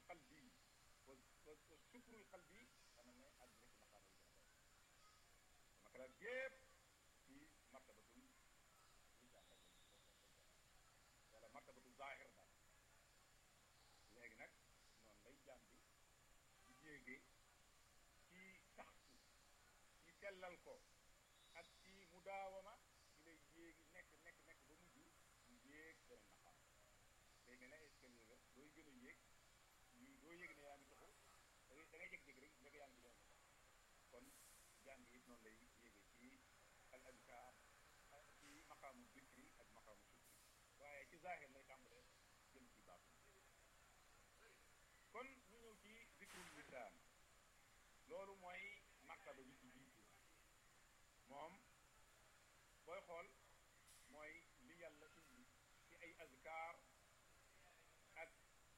qalbi wa wa sukrul qalbi dana ne àddina ci maqaama yi gën a kawe makalaat yépp ci martabatul lisaan rek lañ wala martabatul zaahir daal léegi nag noonu lay jaam bi di yéegee ci saxtu ci sellal ko ak ci mudaawama ci lay yéegi nekk nekk nekk ba mujj mu yéeg beneen maqaam day mel ne escalier la dooy gën a yéeg ñu doo yéeg ne yaa ngi taxu da ngay da ngay jékki-jékki rek ndeke yaa ngi doon kon jaam bi it noonu lay yéegee ci al adkaar ci maqaamu dikri ak maqaamu sukri waaye ci zaahir lay tàmbalee jëm ci baatu kon ñu ñëw ci zikrul lisaan loolu mooy martaba bi ci jiitu moom booy xool mooy li yàlla indi ci ay azkaar ak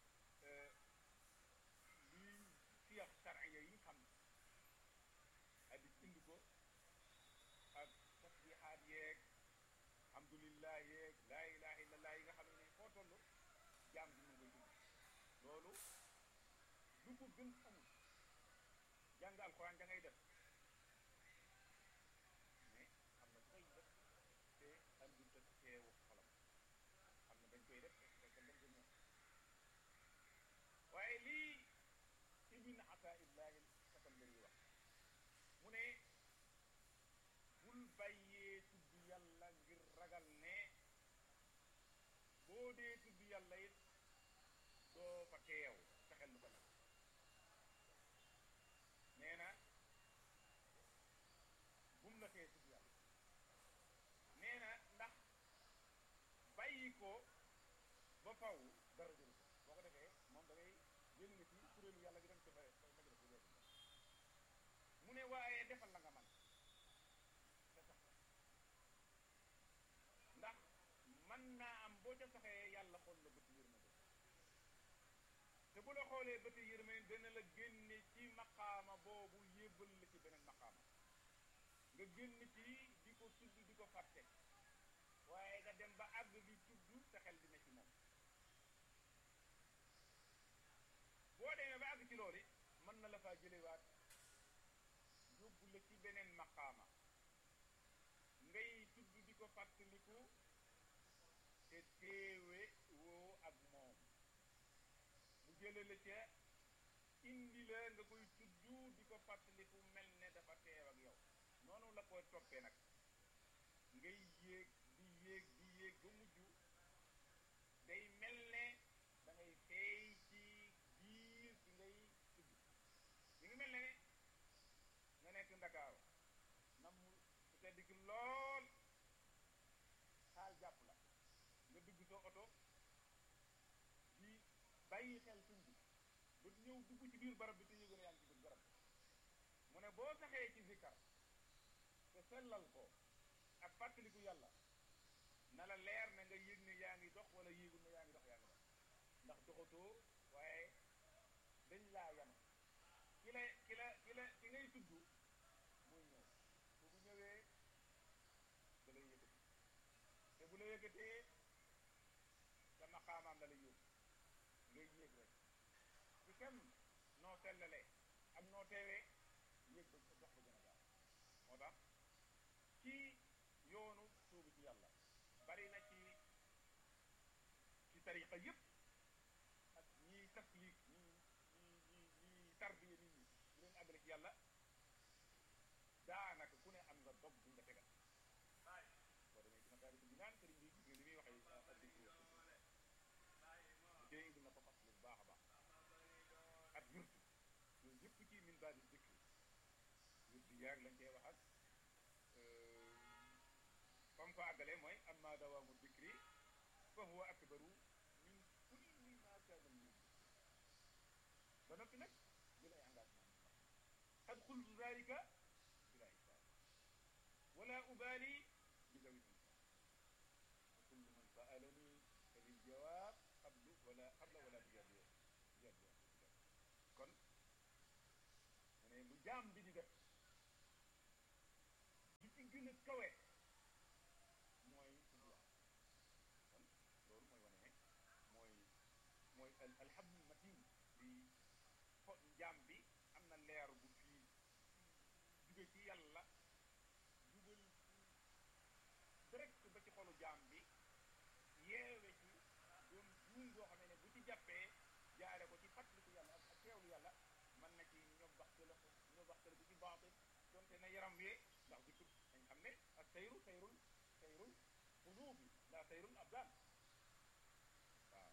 li siyax sharciya yi xam hadis indi ko ak tasbihaat yeeg alhamdulillah yeeg laa ilaha illallah yi nga xam ne foo toll jaam bi mu ngi koy dund loolu lu ko gën amul jàng alxuraan da ngay def mais am na koy def te andul te teewu xolam am na dañ koy def fekk dem ko ñëw waaye lii ibn ataillahi sakandari wax mu ne bul bàyyee tudd yàlla ngir ragal ne boo dee tudd yàlla it doo fa teew sa xel lu ko nag nee na bum la tee tudd yàlla nee na ndax bàyyi ko ba faw dara jëru ko boo ko defee moom da ngay génn nga ci kuréelu yàlla gi dem ci fa ma jël ko mu ne waaye defal la nga man te sax ndax man naa am boo ca saxee yàlla xool la bëti yërmande te bu la xoolee bëti yërmande dana la génne ci maqaama boobu yébbal la ci beneen maqaama nga génn ci di ko tudd di ko fàtte waaye nga dem ba àgg di tudd sa xel dina ci moom boo demee ba àgg ci loolu mën na la faa jëlewaat yóbbu la ci beneen maqaama ngay tudd di ko fàttaliku te teewe woo ak moom mu jële la ca indi la nga koy tudd di ko fàttaliku mel ne dafa teew ak yow noonu la koy toppee nag ngay yéeg di yéeg di yéeg ba mujj day mel ne da ngay feey ci biir bi ngay tudd mi ngi mel ne nga nekk ndakaaru nam mu su tedd ki lool xaal jàpp la nga dugg sa oto di bàyyi xel tuñ bi ba ñëw dugg ci biir barab bi te yëgën yaa ngi ci biir barab mu ne boo saxee ci zikkar te sellal ko ak fàttaliku yàlla na la leer na nga yëg ne yaa ngi dox wala yéegul ne yaa ngi dox yaa ngi dox ndax doxatoo waaye dañ laa yanu ki la ki la ki la ki ngay tudd muy ñëw bu bu ñëwee da lay yëkkati te bu la yëkkatee sa maqaamaam la lay yóbbu ngay yéeg rek ci kem noo sellalee ak noo teewee yéeg ba dox ba gën a gaaw moo tax ci yoonu sóobu ci yàlla bari na ci ci tariqa yépp ak ñiy tasliik ñi ñi ñi ñi tarbiya nit ñi bu leen àggale ci yàlla daanaka ku ne am nga dog bu nga tegal boo demee ci makaari bi naan sëriñ bi gis nga li muy waxee addikri wa dee indi na ko fas bu baax a baax ak wirtu yooyu yëpp ci min baadi dikri wirtu yaag lañ cee wax ak fam ko àggalee mooy amma dawaamu dikri fa huwa akbaru min kulli ma kaana min ba noppi nag jël ay engagement qad qultu dalika bila hisaab wala ubali bi dawi insan wa kullu man saalani fa lil jawaab qablu wala qabla wala bi jadi jadi kon mu ne lu jaam bi di def li ci gën a kawe mooy tudd yàlla kon loolu mooy wane ne mooy mooy al alhamdul matin li jaam bi am na leer bu fii jóge ci yàlla jubal direct ba ci xolu jaam bi yeewe ci doon buum boo xamee ne bu ci jàppee jaare ko ci fàttaliku yàlla ak ak teewlu yàlla mën na ci ñob baxtala ko ñob baxtala ko ci baatin donte na yaram wee ndax di dañ xam ne ak sayru sayrul sayrul qulubi la sayrul abdaan waaw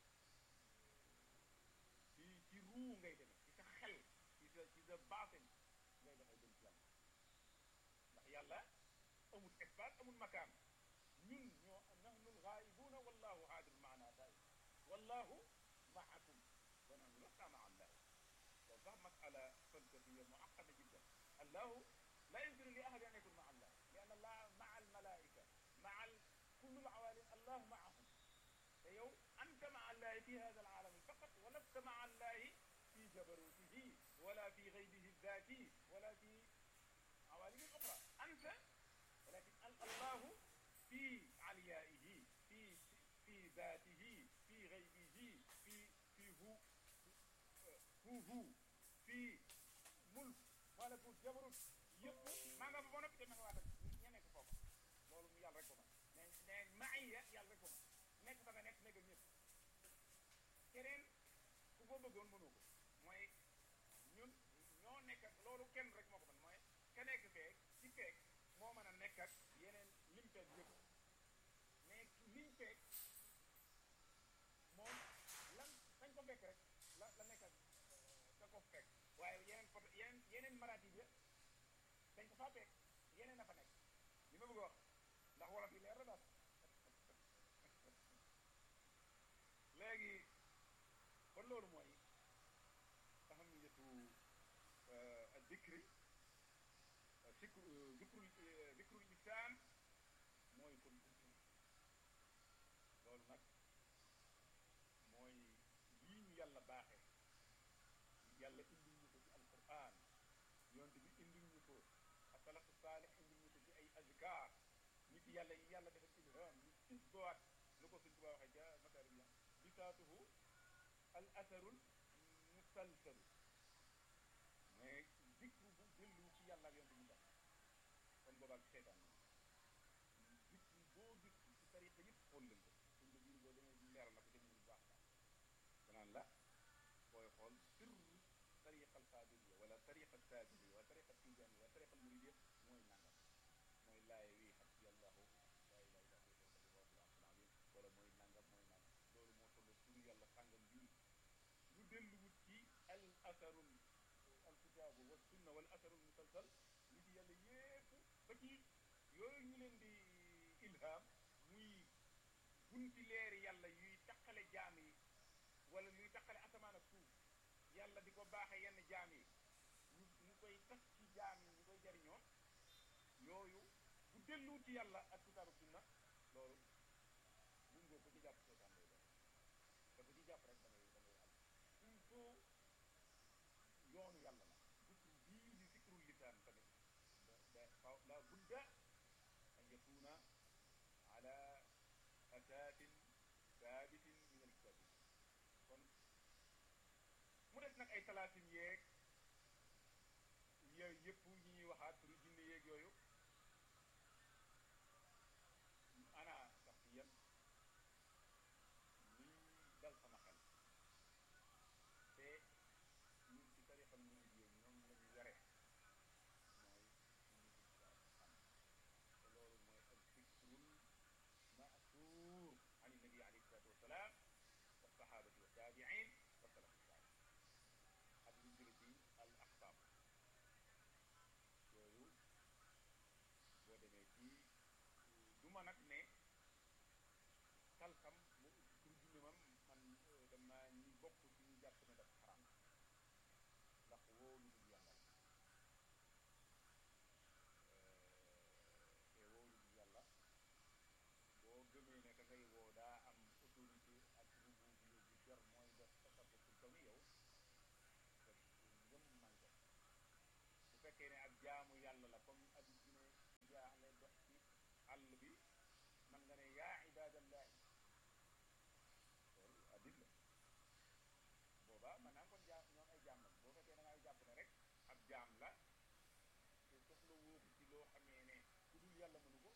ci ci ruu ngay demee ci sa xel ci sa ci sa baatin ngay defee dem ci yàlla ndax yàlla amul espace amul makaan ñun ñoo nahnu lgaayibuuna wallahu haadir maana daay wallahu maakum wa nahnu lasta maa allah loolu sax masala falsafiya muaqada jiddan allahu la yumkinu li ahadi an yakun maa allah li anna allah maa almalaika maa kullu alawaalim allahu maahum te yow anta maa allahi fi hada alaalami faqat wa lasta maa allahi fi jabarutihi wala fi gaybihi الذاتي ولا في عوالم أخرى أنت ولكن الله في عليائه في في ذاته في غيبه في في هو هو هو في ملك ملكوت jabarut yëpp maa nga fa ba noppi te ma nga waa ña nekk foofu loolu mu yàlla rek ko man mais mais maaya yàlla rek ko man nekk fa nga nekk nekk ñëpp keneen ku ko bëggoon mënoo ko mooy ñun ñoo nekk ak loolu kenn rek moo ko mën mooy ka nekk feek ci feek moo mën a nekk ak yeneen lim feek yëpp mais liñ feek moom lan dañ ko fekk rek la la nekk ak da ko fekk waaye yeneen côté yeneen yeneen maraati bi dañ ko faa fekk yeneen a fa nekk li ma bëgg wax ndax wolof yi leer la daal léegi kon loolu mooy ahamiyatu dikri sikru zikrul zikrul lisaan mooy kon buntu loolu nag mooy lii ñu yàlla baaxee yàlla indil ñu ko ci alquran yonte bi indil ñu ko asalafu saalih indil ñu ko ci ay azkar nit yàlla yi yàlla defal ilham ñu isbaat lu ko suñ tubaa waxee ca makarim ya bisaatuhu al asarul musalsalu mais zikru bu dellu ci yàlla ak yonte bi def kon boobaa ci seetaan zikru boo gis ci tariqa yëpp xool leen ko suñ ko biir boo demee leeral na ko dem bu baax baax danaan la booy xool sirru tariqa alqaadiriya wala tariqa saadiriya wala tariqa tijaaniya wala tariqa almuridiya mooy nangam mooy laaye wi xasbi allahu laa ilaha illa huwa allahu wala mooy nangam mooy nangam loolu moo toll turu yàlla sàngam bii lu delluwut ci al asarul alkitaabu wa sunna wala asarul musalsal li ci yàlla yépp ba ci yooyu ñu leen di ilham muy bunti leeri yàlla yuy taqale jaam yi wala luy taqale asamaan ak suuf yàlla di ko baaxe yenn jaam yi ñu ñu koy tas ci jaam yi ñu koy jariñoo yooyu bu delluwut ci yàlla ak kitaabu sunna loolu mun ngoo ko ci jàpp seetaan lay doon te ko ci jàpp rek da ngay da ngay am il faut yoonu yàlla la zikru bii di zikrul lisaan tamit da faw la budda an yakuna ala asaasin thaabitin min alkitabi kon mu des nag ay talaasim yeeg yooyu yëpp yi ñuy waxaat turu jinne yeeg yooyu ana sax ci yéen lii dal sama xel te ñun ci tarixal murid yi ñoom la ñu yore mooy xam te loolu mooy al fikrul ma'thur an nabi alayhi salatu wasalaam wa sahabati wa tabi'in wa salaf salih ak lu jële ci al aqtab yooyu boo demee ci du ma nag ne talkam bu pour junne mam man dama ñi bokk ci ñu jàpp ne dafa xaram ndax wóolu dul yàlla te wóolu dul yàlla boo gëmee ne ka ngay woo daa am autorité ak rubu bi bu jar mooy def tasarruful kawi yow te ngëm manqué bu fekkee ne ak jaamu yàlla la comme abi jine jaaxle dox ci àll bi man nga ne yaa ibadallahi loolu addit la boobaa man naa kon jaa ñoom ay jaam la jàpp ne rek ab jaam la te soxla woo ko ci loo xamee ne ku dul yàlla mënu ko